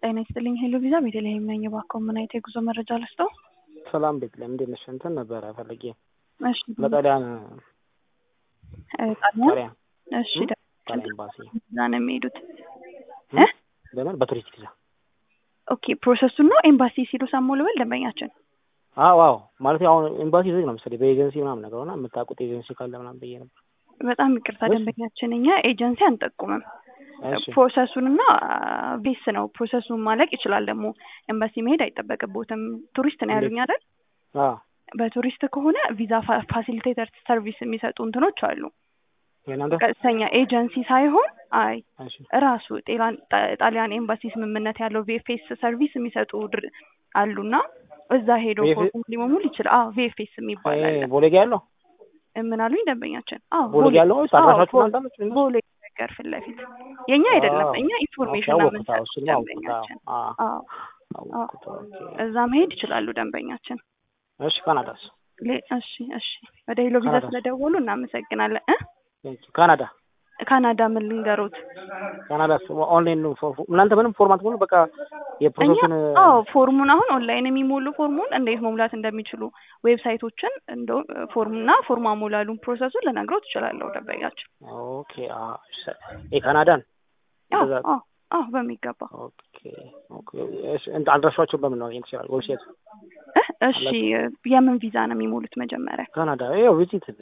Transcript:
ጤና ይስጥልኝ ሄሎ ቪዛ ቤተልሔም ነኝ። እባክዎ ምን አይነት የጉዞ መረጃ ልስጠው? ሰላም ቤተልሔም እንዴት ነሽ? እንትን ነበረ ፈልጌ እሺ ለጣሊያን እ ጣሊያን ጣሊያን እሺ እ? ጣሊያን ኤምባሲ እዛ ነው የሚሄዱት እ? እ? በምን በቱሪስት ቪዛ? ኦኬ ፕሮሰሱን ነው ኤምባሲ ሲሉ ሰሙ ልበል ደንበኛችን አዎ አዎ ማለት አሁን ኤምባሲ ዝግ ነው መሰለኝ በኤጀንሲ ምናምን ነገር ሆና የምታውቁት ኤጀንሲ ካለ ምናምን ብዬ ነበር። በጣም ይቅርታ እሺ። ደንበኛችን እኛ ኤጀንሲ አንጠቁምም እሺ ፕሮሰሱንና ቤስ ነው ፕሮሰሱን ማለቅ ይችላል ደግሞ ኤምባሲ መሄድ አይጠበቅቦትም ቱሪስት ነው ያሉኝ አይደል አዎ በቱሪስት ከሆነ ቪዛ ፋ- ፋሲሊቴተር ሰርቪስ የሚሰጡ እንትኖች አሉ የእናንተ ቀጥተኛ ኤጀንሲ ሳይሆን አይ እሺ ራሱ ጤላን ጣ- ጣሊያን ኤምባሲ ስምምነት ያለው ቪኤፍኤስ ሰርቪስ የሚሰጡ ድር አሉና እዛ ሄዶ VFS ፎርም ሊሞሙል ይችላል። አዎ ቪኤፍኤስ የሚባል እ አለ። ቦሌ ጋ ያለው ምን አሉኝ ደንበኛችን? አዎ ቦሌ ጋ ያለው ወይስ አዎ፣ አድራሻችሁ ቦሌ- እናንተ ናችሁ? ቦሌ ነገር ፊት ለፊት የኛ አይደለም። አዎ። እኛ ኢንፎርሜሽን ኦኬ፣ ነው አወኩት። አዎ፣ የምንሰጥ እሱንም አወኩት። አዎ፣ ደንበኛችን። አዎ፣ አዎ አወኩት። ኦኬ። እዛ መሄድ ይችላሉ ደንበኛችን። እሺ ካናዳስ? ሌ- እሺ እሺ ወደ ሄሎ ቪዛ ካናዳ። ስለደወሉ እናመሰግናለን እ ካናዳ ካናዳ ምን ልንገሩት? ካናዳስ ኦንላይን ነው ፎ- ፎ- እናንተ ምንም ፎርማት ሆኖ በቃ እኛ የፕሮሰሱን አዎ ፎርሙን አሁን ኦንላይን የሚሞሉ ፎርሙን እንዴት መሙላት እንደሚችሉ ዌብሳይቶችን እንደው ፎርምና ፎርም አሞላሉን ፕሮሰሱን ልነግረው ትችላለሁ ደንበኛችን። ኦኬ አ ሸ- የካናዳን አዎ እንደዛ አዎ አዎ በሚገባ ኦኬ ኦኬ እሺ እንትን አድራሻቸውን በምን ነው ማግኘት ይችላል? ዌብሳይት እ እሺ የምን ቪዛ ነው የሚሞሉት መጀመሪያ? ካናዳ ያው ቪዚት